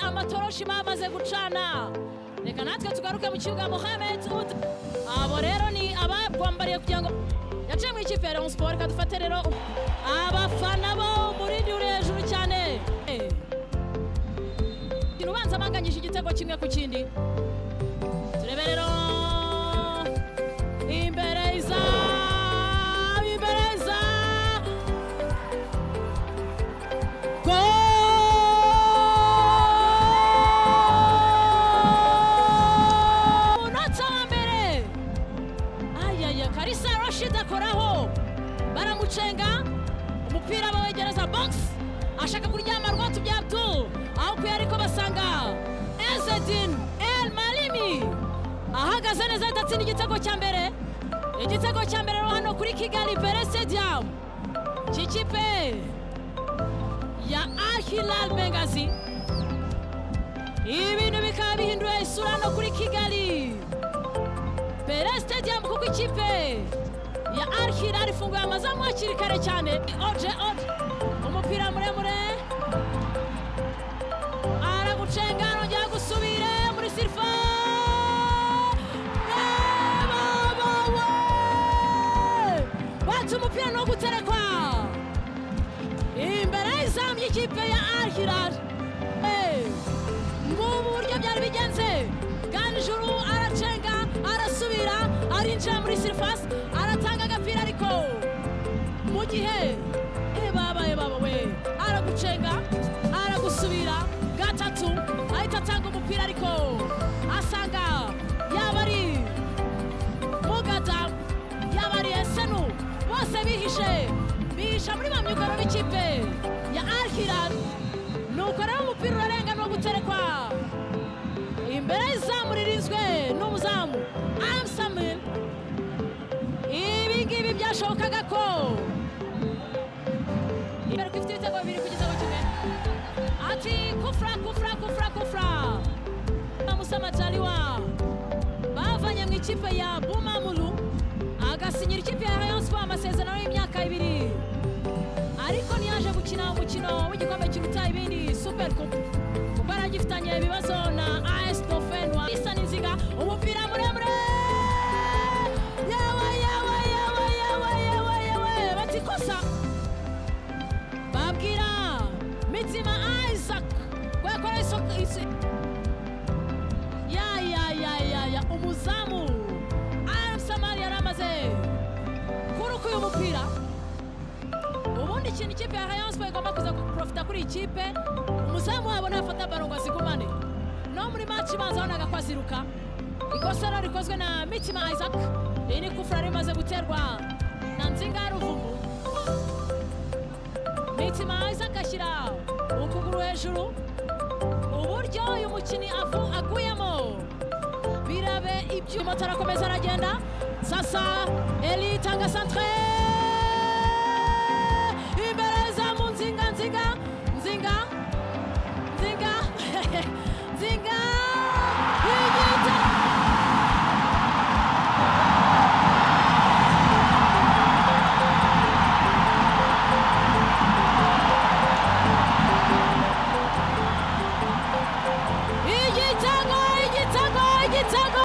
amashyi bamaze gucana reka natwe tugaruke mu kibuga muhammed uti abo rero ni ababwambariye kugira ngo yaciye mu ikipe ya siporo ikadufate rero abafana bo umurindi uri hejuru cyane ubanza banganyije igitego kimwe ku kindi turebe rero imbere izamu imbere izamu gol unatse uwa mbere ayaya karisa rashid akoraho baramucenga umupira bawegereza bogisi ashaka kuryama rwose byabdu aho kuya ariko basanga ezedin el malimi ahagaze neza adatsinda igitego cya mbere igitego cya mbere rero hano kuri kigali bere stadium cy'ikipe ya al hilal bengazi ibintu bikaba bihinduye isura hano kuri kigali bere stadium kuko ikipe ya al hilal ifunguye amazamu hakiri kare cyane oje oje umupira muremure aragucenga arongera gusubire muri sirifa Reba bawe! Watse umupira no guterekwa imbere y'izamu y'ikipe ya al hilal Eh, ngubu uburyo byari bigenze ganijuru aracenga arasubira arinjira muri sirifasi aratanga agapira ariko mu gihe eh, baba eh, baba we aragucenga aragusubira gatatu ahita atanga umupira ariko asanga yaba ari mugada yaba ari esenu bose bihishe bihisha muri ba myugaro b'ikipe ya al hilal nuko rero umupira urarenga ni uguterekwa imbere y'izamu ririnzwe n'umuzamu aramusamil ibi ngibi byashobokaga ko imbere ko ifite ibitego bibiri ku gitego kimwe ati kufra kufra kufra kufra bamusamajaliwa bavanye mu ikipe ya bumamuru agasinyira ikipe ya rayon sport amasezerano y'imyaka ibiri ariko ntiyaje gukina umukino w'igikombe kiruta ibindi super coupe kuko yari agifitanye ibibazo na as tofen wa isa n'inziga umupira muremure yewe yewe yewe yewe yewe yewe batikosa babwira mitima isaac ko yakora iso- isi- ya ya ya ya ya umuzamu aramusamari yari amaze kuruka uyu mupira ubundi ikintu ikipe ya rayon sport igomba kuza guprofita kuri iyi kipe umuzamu wabo nafata baro ngo azikumane no muri match ibanza wanaga ko aziruka ikosora rikozwe na mitima isaac iyi ni kufura yari imaze guterwa na nzinga ruvumu mitima isaac ashyira ukuguru hejuru uburyo uyu mukinnyi avu- aguyemo birabe ibyuma atarakomeza aragenda sasa eli tanga santre imbere zamu nzinga nzinga nzinga nzinga nzinga igita igitego igitego igitego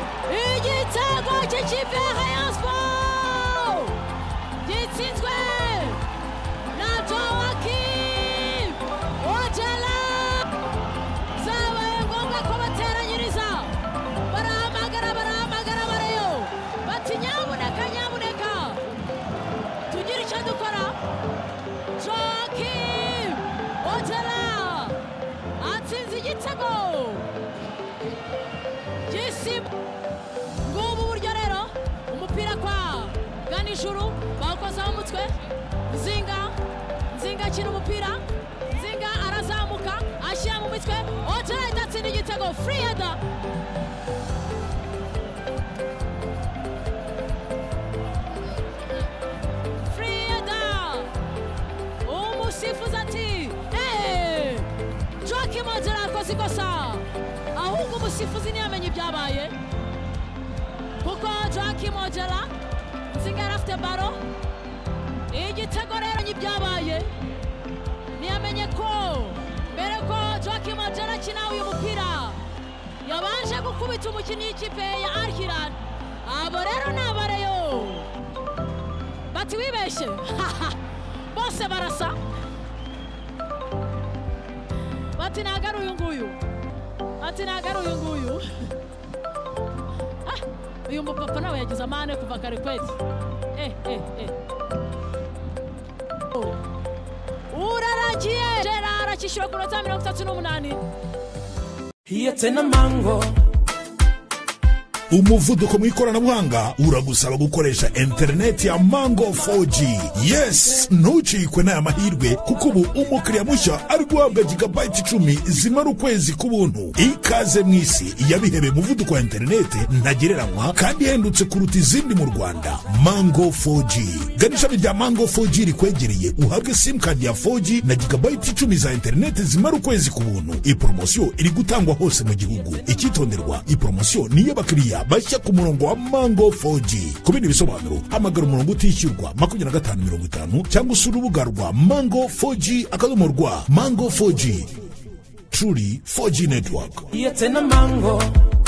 igitego cy'ikipe ya rayon sport gitsinzwe Natowakim Ojala zabaye ngombwa ko bateranyiriza barahamagara barahamagara barayo bati nyabuneka nyabuneka tugire icyo dukora Joakim Ojala atsinze igitego gisiba ngubu buryo rero umupira kwa ganijuru bawukozaho umutwe nzinga nzinga akina umupira nzinga arazamuka ashyira mu mitwe otera idatsinda igitego friheda friheda umusifuzi ati eee joakim ojera akoze ikosa ahubwo umusifuzi ntiyamenye ibyabaye kuko joakim ojera nzinga yari afite baro igitego rero n'ibyabaye ntiyamenye ko mbere ko joakim ojera akina uyu mupira yabanje gukubita umukinnyi w'ikipe ya arhirar abo rero ni abareyo bati wibeshye bose barasa bati ntabwo ari uyu nguyu bati ntabwo ari uyu nguyu Ah, uyu mupapa nawe yagize amahane kuva kare kwezi eh eh eh uraragiye gerard akishyura ku minota mirongo itatu n'umunani It's in a mango. umuvuduko mu ikoranabuhanga uragusaba gukoresha interineti ya mango 4g yes ntucikwe n'aya mahirwe kuko ubu umukiriya mushya ari guhabwa gigabayiti icumi zimara ukwezi k'ubuntu ikaze mu isi yabihebeye umuvuduko wa interineti ntagereranywa kandi ihendutse kuruta izindi mu rwanda mango 4g gana ishami rya mango 4g rikwegereye uhabwe simukadi ya 4g na gigabayiti icumi za interineti zimara ukwezi ku buntu iyi poromosiyo iri gutangwa hose mu gihugu icyitonderwa iyi poromosiyo ni iy'abakiriya bashya ku murongo wa mango 4g ku bindi bisobanuro hamagara umurongo utishyurwa makumyabiri na gatanu mirongo itanu cyangwa usura urubuga rwa mango 4g akadomo rwa mango 4g truly 4g network It's in a mango.